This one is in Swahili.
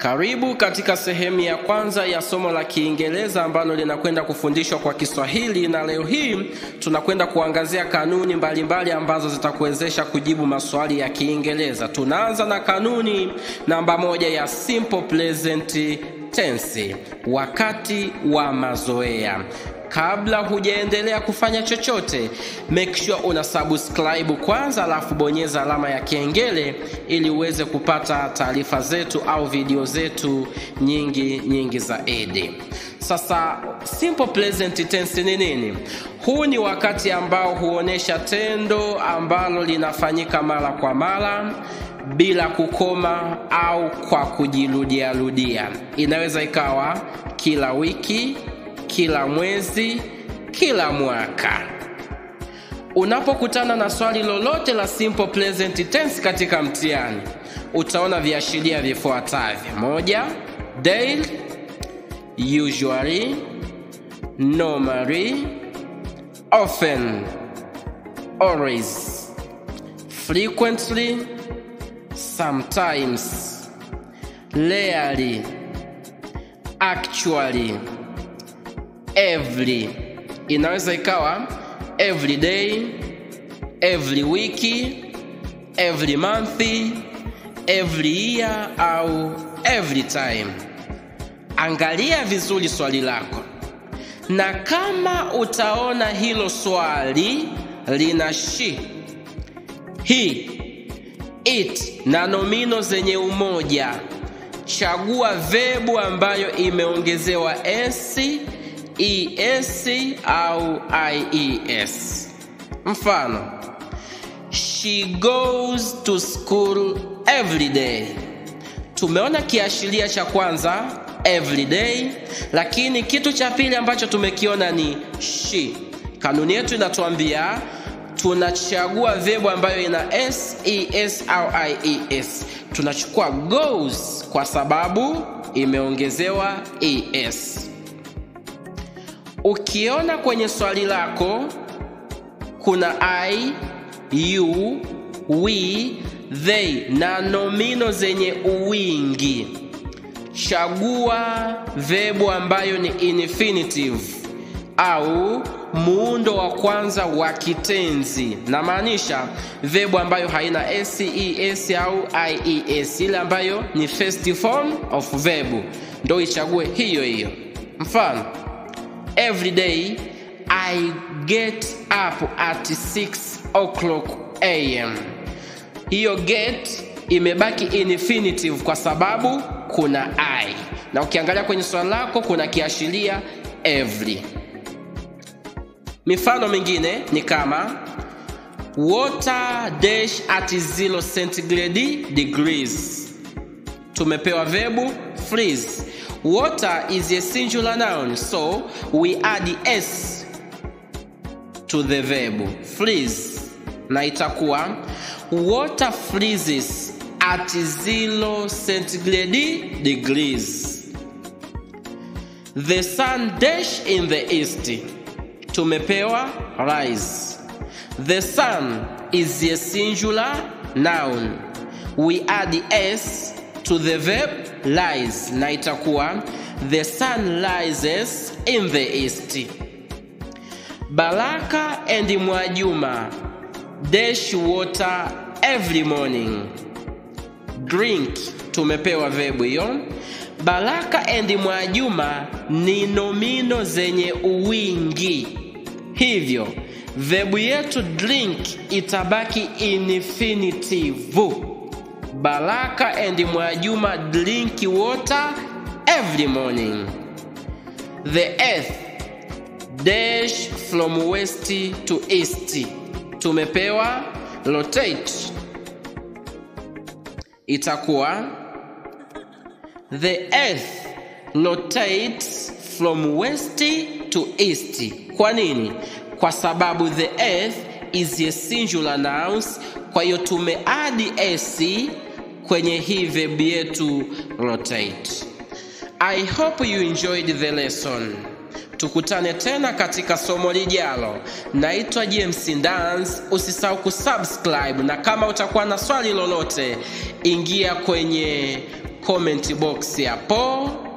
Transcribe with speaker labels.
Speaker 1: Karibu katika sehemu ya kwanza ya somo la Kiingereza ambalo linakwenda kufundishwa kwa Kiswahili, na leo hii tunakwenda kuangazia kanuni mbalimbali mbali ambazo zitakuwezesha kujibu maswali ya Kiingereza. Tunaanza na kanuni namba moja ya simple present tense, wakati wa mazoea. Kabla hujaendelea kufanya chochote, make sure una subscribe kwanza, alafu bonyeza alama ya kengele ili uweze kupata taarifa zetu au video zetu nyingi nyingi zaidi. Sasa simple present tense ni nini? Huu ni wakati ambao huonesha tendo ambalo linafanyika mara kwa mara bila kukoma au kwa kujirudiarudia. Inaweza ikawa kila wiki kila mwezi, kila mwaka. Unapokutana na swali lolote la simple present tense katika mtihani, utaona viashiria vifuatavyo: moja, daily, usually, normally, often, always, frequently, sometimes, rarely, actually every inaweza ikawa every day, every wiki, every month, every year au every time. Angalia vizuri swali lako, na kama utaona hilo swali lina she, he, it na nomino zenye umoja, chagua verbu ambayo imeongezewa s es au ies. Mfano, she goes to school every day. Tumeona kiashiria cha kwanza every day, lakini kitu cha pili ambacho tumekiona ni she. Kanuni yetu inatuambia tunachagua verbu ambayo ina s, es au ies. Tunachukua goes kwa sababu imeongezewa es. Ukiona kwenye swali lako kuna I, you, we, they na nomino zenye uwingi, chagua verbu ambayo ni infinitive au muundo wa kwanza wa kitenzi, na maanisha verbu ambayo haina s, es au ies, ile ambayo ni first form of verb, ndo ichague hiyo hiyo. Mfano, Every day I get up at 6 o'clock am. Hiyo get imebaki infinitive kwa sababu kuna I, na ukiangalia kwenye swali lako kuna kiashiria every. Mifano mingine ni kama water dash at 0 centigrade degrees. Tumepewa verbu freeze Water is a singular noun, so we add s to the verb freeze, na itakuwa water freezes at 0 centigrade degrees. The sun dash in the east. Tumepewa rise. The sun is a singular noun. We add s to the verb rise na itakuwa the sun rises in the east. Baraka and Mwajuma dash water every morning. Drink tumepewa verbu hiyo. Baraka and Mwajuma ni nomino zenye uwingi, hivyo verbu yetu drink itabaki infinitive. Baraka and Mwajuma drink water every morning. The earth dash from west to east. Tumepewa rotate, itakuwa the earth rotates from west to east. Kwa nini? Kwa sababu the earth is a singular noun, kwa hiyo tumeadi s kwenye hii verb yetu rotate. I hope you enjoyed the lesson. Tukutane tena katika somo lijalo. Naitwa James Ndans. Usisahau kusubscribe, na kama utakuwa na swali lolote, ingia kwenye comment box hapo.